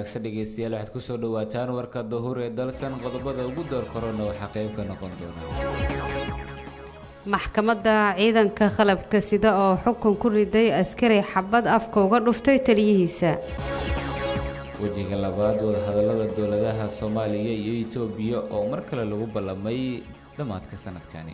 wanaagsan dhegeystayaal waxaad kusoo dhawaataan warka dahuur ee dalsan qodobada ugu door korona waxaa qayb ka noqon doona maxkamadda ciidanka qalabka sida oo xukun ku riday askari xabad afka uga dhuftay taliyihiisa wejiga labaad wadahadalada dowladaha soomaaliya iyo itoobiya oo mar kale lagu ballamay dhammaadka sanadkani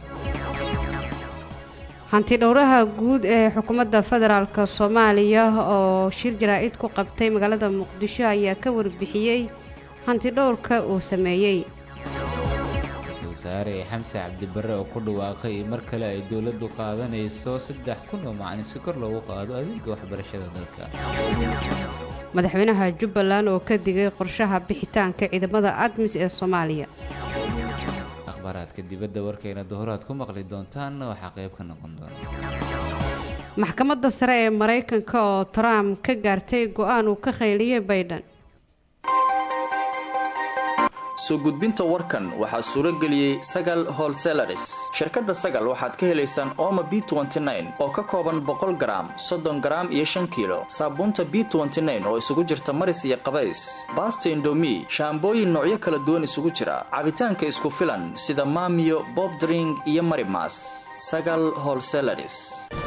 hanti dhowraha guud ee xukuumadda federaalk soomaaliya oo shir jaraa-id ku qabtay magaalada muqdisho ayaa ka warbixiyey hanti dhowrka uu sameeyey ra-iisul wasaare xamse cabdibare oo ku dhawaaqay in mar kale ay dowladdu qaadanayso saddex kun oo macalin si kor loogu qaado adeega waxbarashada dalka madaxweynaha jubbaland oo ka digay qorshaha bixitaanka ciidamada admis ee soomaaliya akhbaaraadka dibadda warkayna duhuraad ku maqli doontaan waxaa qayb ka noqon doona maxkamadda sare ee maraykanka oo trump ka gaartay go-aan uu ka khayliyey baydhan soo gudbinta warkan waxaa suuro geliyey sagal holselaris shirkadda sagal waxaad ka helaysaan ooma b oo ka kooban boqol garaam soddon garaam iyo shan kiilo saabuunta b oo isugu jirta maris iyo qabays baasta indomi shaambooyin noocyo kala duwan isugu jira cabitaanka isku filan sida maamiyo bobdring iyo marimas sagal holselaris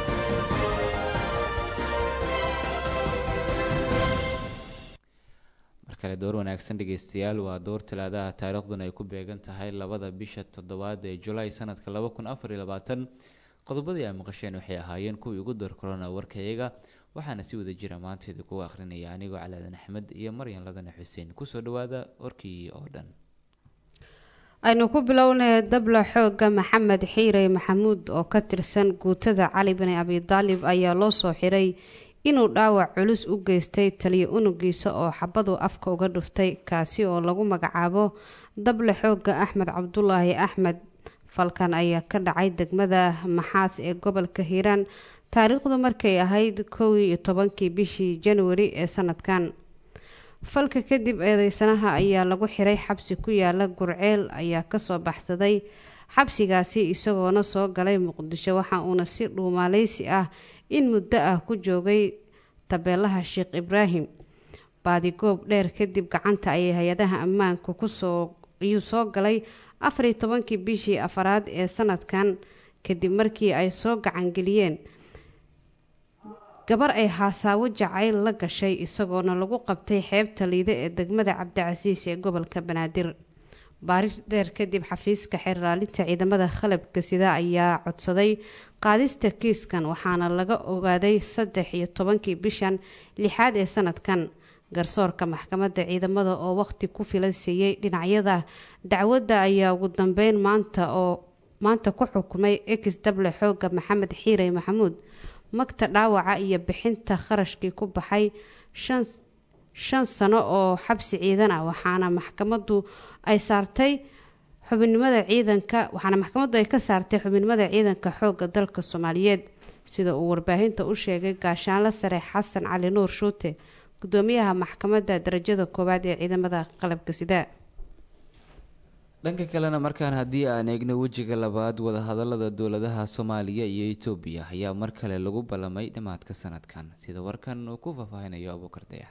markale door wanaagsan dhegeystayaal waa door talaadaha taariikhduna ay ku beegan tahay labada bisha toddobaad ee julaay sanadka laba kun afar iyo labaatan qodobadii ay maqasheen waxay ahaayeen kuwii ugu door korona warkayaga waxaana si wada jira maanta idinkugu akhrinaya anigoo calaadan axmed iyo maryan ladane xuseen kusoo dhawaada warkii oo dhan aynu ku bilownay dabla xooga maxamed xiirey maxamuud oo ka tirsan guutada cali bini abidaalib ayaa loo soo xiray inuu dhaawac culus u geystay taliyo unugiisa oo xabadu afka uga dhuftay kaasi oo lagu magacaabo dable xooga axmed cabdulaahi axmed falkan ayaa ka dhacay degmada maxaas ee gobolka hiiraan taariikhdu markay ahayd kow iyo tobankii bishii januari ee sanadkan falka kadib eedeysanaha ayaa lagu xiray xabsi ku yaala gurceel ayaa kasoo baxsaday xabsigaasi isagoona soo galay muqdisho waxa uuna si dhuumaaleysi ah in muddo ah ku joogay tabeelaha sheekh ibraahim baadigoob dheer kadib gacanta ayay hay-adaha ammaanku kusoo ayuu soo galay afariyo tobankii bishii afaraad ee sanadkan kadib markii ay soo gacangeliyeen gabar ay haasaawo jacayl la gashay isagoona lagu qabtay xeebta liide ee degmada cabdicasiis ee gobolka banaadir baaris dheer kadib xafiiska xerraalinta ciidamada qalabka sida ayaa codsaday qaadista kiiskan waxaana laga ogaaday saddex iyo tobankii bishan lixaad ee sanadkan garsoorka maxkamadda ciidamada oo waqti ku filan siiyey dhinacyada dacwadda ayaa ugu dambeyn maanta oo maanta ku xukumay ex dable xooga maxamed xiirey maxamuud magta dhaawaca iyo bixinta kharashkii ku baxay shan shan sano oo xabsi ciidan ah waxaana maxkamaddu ay saartay xubinimada ciidanka waxaana maxkamaddu ay ka saartay xubinimada ciidanka xoogga dalka soomaaliyeed sida uu warbaahinta u sheegay gaashaanle sare xasan cali nuur shuute gudoomiyaha maxkamadda darajada koowaad ee ciidamada qalabka sida dhanka kalena markaan haddii aan eegno wejiga labaad wadahadalada dowladaha soomaaliya iyo itoobiya ayaa mar kale lagu ballamay dhammaadka sanadkan sida warkan uu ku faahfaahinayo abuukar dayax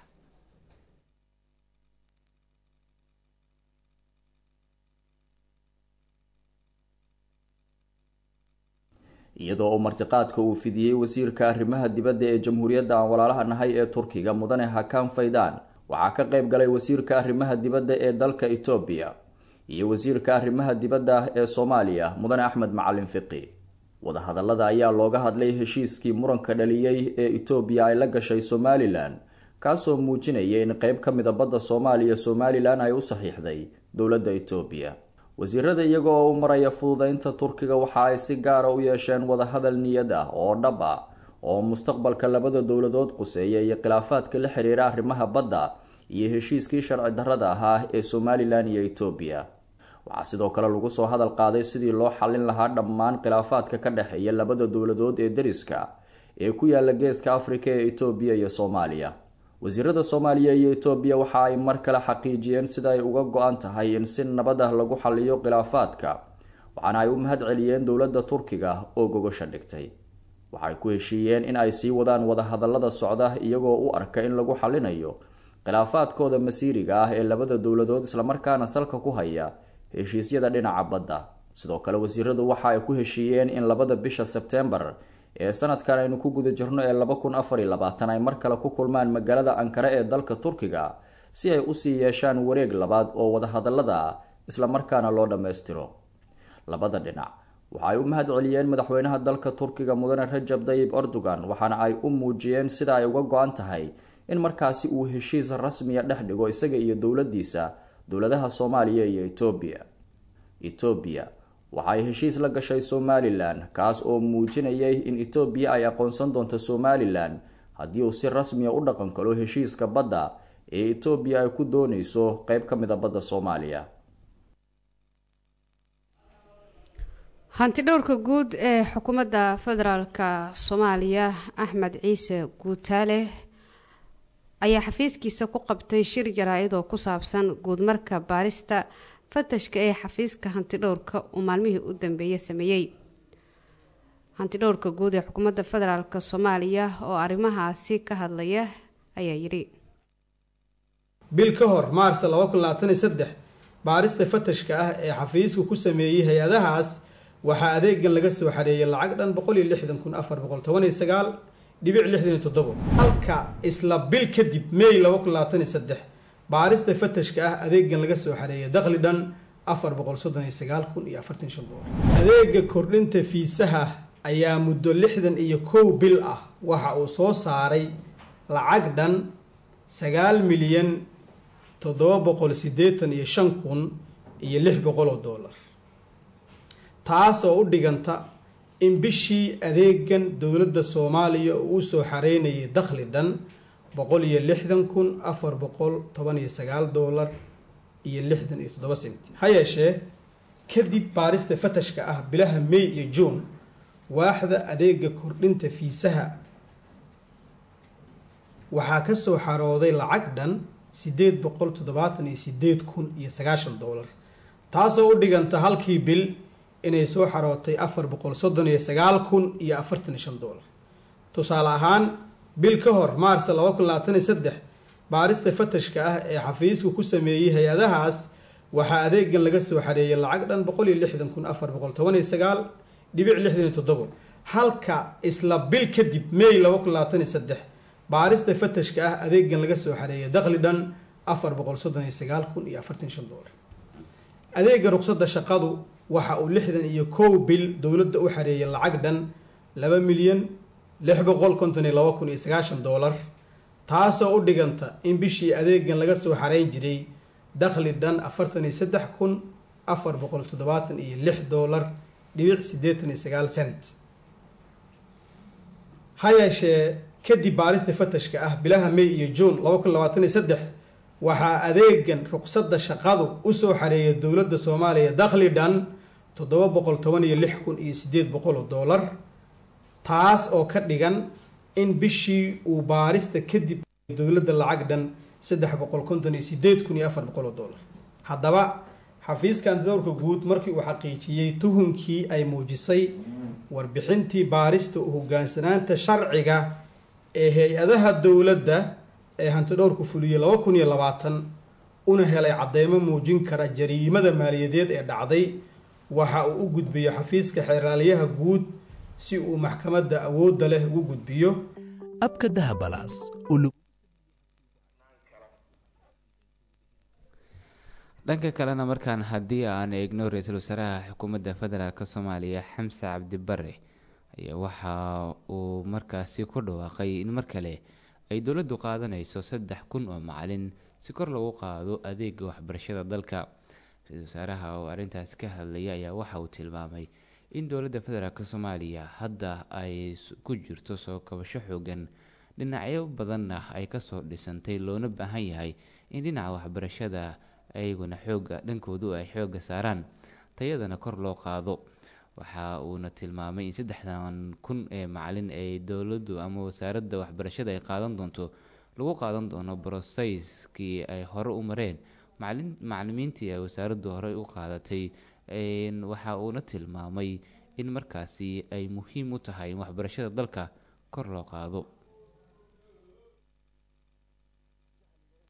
iyadoo uu martiqaadka uu fidiyey wasiirka arrimaha dibadda ee jamhuuriyadda aan walaalaha nahay ee turkiga mudane hakan faydaan waxaa ka qayb galay wasiirka arrimaha dibadda ee dalka etoobiya iyo wasiirka arrimaha dibadda ee soomaaliya mudane axmed macalin fiqi wadahadallada ayaa looga hadlay heshiiskii muranka dhaliyey ee etoobiya ay la gashay somalilan kaasoo muujinaya in qeyb ka mida badda soomaaliya somalilan ay u saxiixday dowladda etoobiya wasiirada iyaga oo u maraya fududeynta turkiga waxa ay si gaara u yeesheen wadahadal niyad ah oo dhab ah oo mustaqbalka labada dowladood quseeya iyo khilaafaadka la xiriira arrimaha badda iyo heshiiskii sharci darrada ahaa ee somalilan iyo etoobiya waxaa sidoo kale lagu soo hadal qaaday sidii loo xallin lahaa dhammaan khilaafaadka ka dhexeeya labada dowladood ee dariska ee ku yaala geeska afrika ee etoobiya iyo soomaaliya wasiirada soomaaliya iyo etoobiya waxa ay mar kale xaqiijiyeen sida ay uga go-an tahay in si nabad ah lagu xaliyo khilaafaadka waxaana ay u mahad celiyeen dowladda turkiga oo gogosha dhigtay waxay ku heshiiyeen in ay sii wadaan wadahadallada socda iyagoo u arka in lagu xalinayo khilaafaadkooda masiiriga ah ee labada dowladood islamarkaana salka ku haya heshiisyada dhinaca badda sidoo kale wasiiradu waxa ay ku heshiiyeen in labada bisha sebtembar ee sanadkan aynu ku guda jirno ee laba kun afar iyo labaatan ay mar kale ku kulmaan magaalada ankare ee dalka turkiga si ay usii yeeshaan wareeg labaad oo wadahadalada ah islamarkaana loo dhammaystiro labada dhinac waxa ay u mahad celiyeen madaxweynaha dalka turkiga mudane rajab dayib erdogan waxaana ay u muujiyeen sida ay uga go-an tahay in markaasi uu heshiis rasmiya dhex dhigo isaga iyo dowladiisa dowladaha soomaaliya iyo etoobiya etoobiya waxa ay heshiis la gashay somalilan kaas oo muujinayay in etoobiya ay aqoonsan doonto somalilan haddii uu si rasmiya u dhaqan kalo heshiiska badda ee etoobiya ay ku dooneyso qeyb ka mid a badda soomaaliya hanti dhowrka guud ee xukuumadda federaalka soomaaliya axmed ciise guutaale ayaa xafiiskiisa ku qabtay shir jaraa-id oo ku saabsan guudmarka baarista fatashka ee xafiiska hantidhowrka uu maalmihii u dambeeyey sameeyey hantidhowrka guud ee xukuumadda federaalk soomaaliya oo arrimahaasi ka hadlaya ayaa yidhi bil ka hor maars baarista fatashka ah ee xafiisku ku sameeyey hay-adahaas waxaa adeegan laga soo xareeyay lacag dhan halka isla bil kadib may baarista fatashka ah adeegan laga soo xareeyay dakhli dhan adeega kordhinta fiisaha ayaa muddo lixdan iyo kow bil ah waxa uu soo saaray lacag dhan sagaal milyan toddoba boqol siddeetan iyo shan kun iyo lix boqol oo dollar taas oo u dhiganta in bishii adeegan dowladda soomaaliya uu u soo xareynayay dakhli dhan boqol iyo lixdan kun afar boqol toban iyo sagaal dollar iyo lixdan iyo toddoba senti ha yeeshee kadib baarista fatashka ah bilaha may iyo juun waaxda adeega kordhinta fiisaha waxaa ka soo xarooday lacag dhan siddeed boqol toddobaatan iyo sideed kun iyo sagaashan dollar taasoo u dhiganta halkii bil inay soo xarootay afar boqol soddon iyo sagaal kun iyo afartan iyo shan dollar tusaale ahaan bil ka hor maars laba kun labaatan iyo saddex baarista fatashka ah ee xafiisku ku sameeyey hay-adahaas waxaa adeegan laga soo xareeyay lacag dhan boqol iyo lixdan kun afar boqol toban iyo sagaal dhibic lixdan iyo toddobo halka isla bil kadib may laba kun labaatan iyo saddex baarista fatashka ah adeegan laga soo xareeyay dakhli dhan afar boqol soddon iyo sagaal kun iyo afartan shan dollar adeega ruqsadda shaqadu waxa uu lixdan iyo kow bil dowladda u xareeyay lacag dhan laba milyan lix boqol konton iyo laba kun iyo sagaashan dollar taasoo u dhiganta in bishii adeegan laga soo xareyn jiray dakhli dhan afartan iyo saddex kun afar boqol toddobaatan iyo lix dollar dhibic siddeetan iyo sagaal cent ha yeeshee kadib baarista fatashka ah bilaha may iyo juun laba kun labaatan iyo saddex waxaa adeegan ruqsadda shaqadu usoo xareeyay dowladda soomaaliya dakhli dhan toddoba boqol toban iyo lix kun iyo sideed boqol oo dollar taas oo ka dhigan in bishii uu baarista kadib dowladda lacag dhan saddex boqol konton iyo sideed kun iyo afar boqol oo dollar haddaba xafiiska antidowrka guud markii uu xaqiijiyey tuhunkii ay muujisay warbixintii baarista u hogaansanaanta sharciga ee hay-adaha dowladda ee hantidhowrku fuliyey laba kun iyo labaatan una helay cadeymo muujin kara jariimada maaliyadeed ee dhacday waxa uu u gudbiyo xafiiska xeeraaliyaha guud si uu maxkamadda awoodda leh ugu gudbiyo abka dahabalaas dhanka kalena markaan haddii aan eegno ra-iisul wasaaraha xukuumadda federaalk soomaaliya xamse cabdi bare ayaa waxa uu markaasi ku dhawaaqay in mar kale ay dowladdu qaadanayso saddex kun oo macalin si kor lagu qaado adeega waxbarashada dalka ra-iisul wasaaraha oo arrintaas ka hadlaya ayaa waxa uu tilmaamay in dowladda federaalk soomaaliya hadda ay ku jirto soo kabasho xoogan dhinacyo badanna ay kasoo dhisantay loona baahan yahay in dhinaca waxbarashada ayaguna xooga dhankoodu ay xooga saaraan tayadana kor loo qaado waxa uuna tilmaamay in saddexdan kun ee macalin ee dowladdu ama wasaaradda waxbarashada ay qaadan doonto lagu qaadan doono broseyskii ay hore u mareen macalimiintii ay wasaaraddu horey u qaadatay waxa uuna tilmaamay in markaasi ay muhiim u tahay in waxbarashada dalka kor loo qaado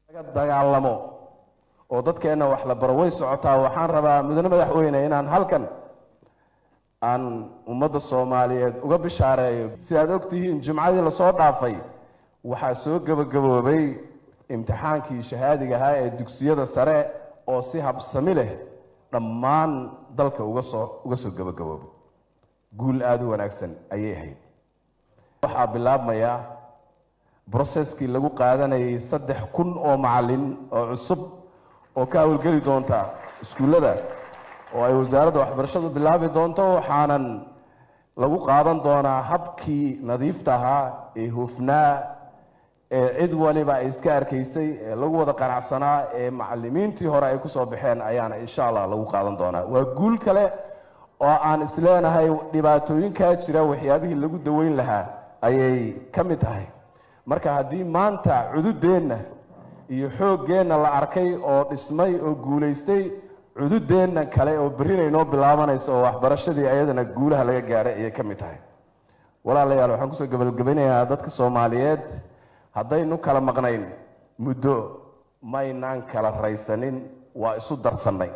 laga dagaalamo oo dadkeenna wax la baro way socotaa waxaan rabaa mudane madaxweyne inaan halkan aan ummadda soomaaliyeed uga bishaareeyo sidaad ogtihiin jimcadii lasoo dhaafay waxaa soo gebagaboobay imtixaankii shahaadiga ahaa ee dugsiyada sare oo si habsami leh dhammaan dalka uga soo uga soo gebagaboobay guul aada u wanaagsan ayay ahayd waxaa bilaabmaya broseskii lagu qaadanayay saddex kun oo macallin oo cusub oo ka hawlgeli doonta iskuullada oo ay wasaaradda waxbarashadu bilaabi doonto waxaanan lagu qaadan doonaa habkii nadiifta ahaa ee hufnaa ee cid waliba ay iska arkaysay ee lagu wada qanacsanaa ee macalimiintii hore ay kusoo baxeen ayaana insha allah lagu qaadan doonaa waa guul kale oo aan isleenahay dhibaatooyinkaa jira waxyaabihii lagu daweyn lahaa ayay ka mid tahay marka haddii maanta cududeenna iyo xooggeenna la arkay oo dhismay oo guulaystay cududeenna kale oo berrina inoo bilaabanayso oo waxbarashadii ayadana guulaha laga gaadhay ayay ka mid tahay walaalayaal waxaan kusoo gabagabanayaa dadka soomaaliyeed haddaynu kala maqnayn muddo maynaan kala raysanin waa isu darsannay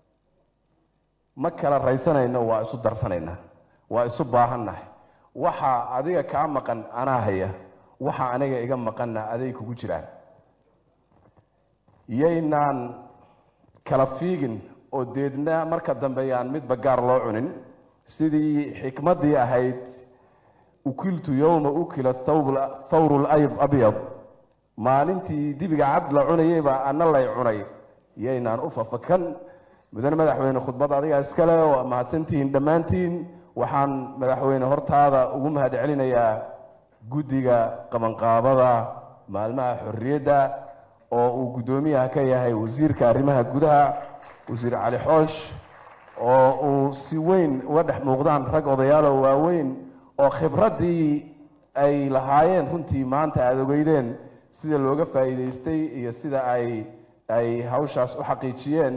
ma kala raysanayno waa isu darsanaynaa waa isu baahannahay waxa adiga kaa maqan anaa haya waxa aniga iga maqanna aday kugu jiraan yaynaan kala fiigin oo deedna marka dambe yaan midba gaar loo cunin sidii xikmaddii ahayd ukiltu yowma ukila thawru labyad maalintii dibiga cad la cunayeybaa ana lay cunay yaynaan u fafakan mudane madaxweyne khudbad adigaa iskale waa mahadsantihiin dhammaantiin waxaan madaxweyne hortaada ugu mahad celinayaa guddiga qabanqaabada maalmaha xorriyadda oo uu guddoomiyaha ka yahay wasiirka arrimaha gudaha wasiir cali xoosh oo uu si weyn uga dhex muuqdaan rag odayaalo waaweyn oo khibraddii ay lahaayeen runtii maanta aada ogeydeen sida looga faa'iidaystay iyo sida ay ay hawshaas u xaqiijiyeen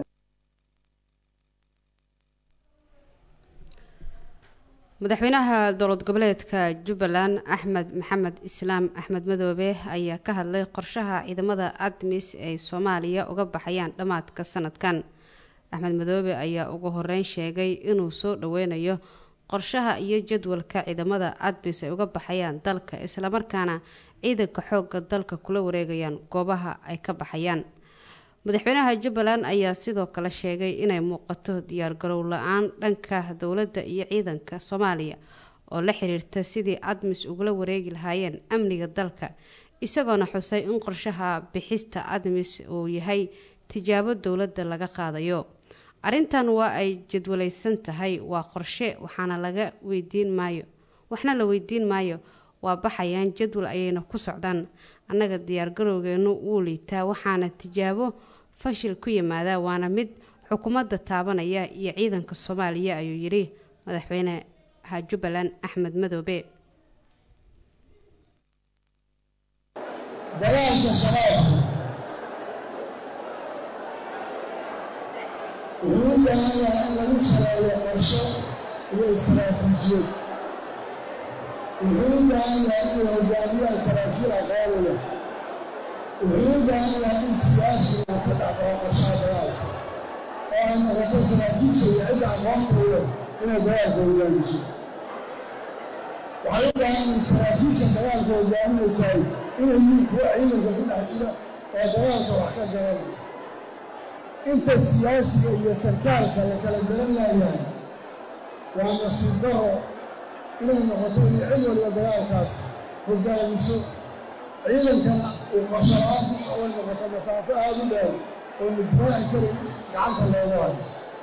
madaxweynaha dowlad goboleedka jubbaland axmed maxamed islaam axmed madoobe ayaa ka hadlay qorshaha ciidamada admis ay soomaaliya uga baxayaan dhammaadka sanadkan axmed madoobe ayaa ugu horeyn sheegay inuu soo dhoweynayo qorshaha iyo jadwalka ciidamada admis ay uga baxayaan dalka islamarkaana ciidanka xooga dalka kula wareegayaan goobaha ay ka baxayaan madaxweynaha jubbaland ayaa sidoo kale sheegay inay muuqato diyaargarow la-aan dhanka dowladda iyo ciidanka soomaaliya oo la xiriirta sidii admis ugula wareegi lahaayeen amniga dalka isagoona xusay in qorshaha bixista admis uu yahay tijaabo dowladda laga qaadayo arrintan waa ay jadwalaysan tahay waa qorshe waxaana laga weydiin maayo waxna la weydiin maayo waa baxayaan jadwal ayayna ku socdaan annaga diyaargarowgeenu wuu liitaa waxaana tijaabo fashil ku yimaadaa waana mid xukuumadda taabanaya iyo ciidanka soomaaliya ayuu yidhi madaxweyneha jubbaland axmed madoobe dagaalka shabaabka wuxuu u baahan yahay in lagu saleeyo qorsho iyo istaraatiijiyad wuxuu u baahan yahay in hogaamiyaha saraakiil aqoon leh wuxuu u baahan yahay in siyaasigu ka dhacdao qorshaha dagaalka oo ay noqoto saraakiisha iyo cidda aqoonta leh inay dagaalka hogaamiso waxay u baahan in saraakiisha dagaalka hogaaminaysaay inay yihiin kuwa ciidanka ku dhex jira oo dagaalka wax ka garanaya inta siyaasiga iyo sarkaalka la kala garan laayahay waa nasiib daro inay noqoto inay cid waliba dagaalkaas hogaamiso ciidankana uu qorsho-la-aan ku socday noqoto masaafo aada u dheer oo la difaaci karin gacanta looga hayo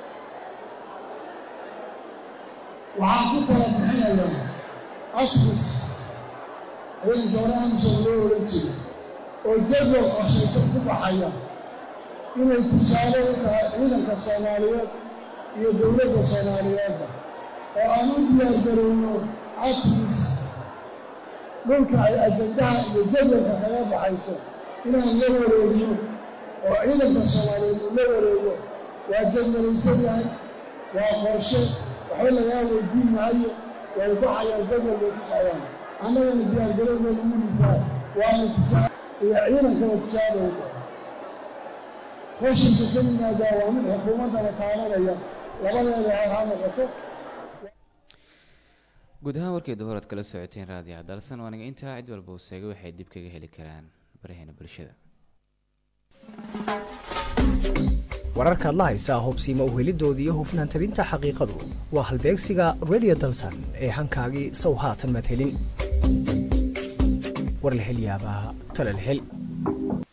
waxaan ku tala bixinayaa atris ciidanka hore amsom loo ohan jira oo jadwal qorshaysan ku baxaya inay tijaabo u tahay ciidanka soomaaliyeed iyo dowladda soomaaliyeedba oo aan u diyaargarowno atris dhulka ay ajandaha iyo jadwalka kaga baxayso inaan la wareegno oo ciidanka soomaaliyeed uu la wareego waa jadwalaysan yahay waa qorshe waxba lagaa weydiin maayo way baxayaan jadwal bay ku socdaan annagana diyaargarowgeeda u liitaa waana tijaabo iyo ciidankaba tijaabo u tahay qoshinka ka yimaadaa waa mid xukuumaddana taabanaya labadeeda heer ha noqoto guud ahaan warkii duhuraad kala socoteen raadiyaha dalsan waaniga intaa cid walba uu seegay waxay dib kaga heli karaan baraheena bulshada wararkaad la haysaa hubsiima uhelidooda iyo hufnaan tabinta xaqiiqadu waa halbeegsiga redio dalsan ee hankaagii sow haatan maad helin war la hel yaabaa tale la hel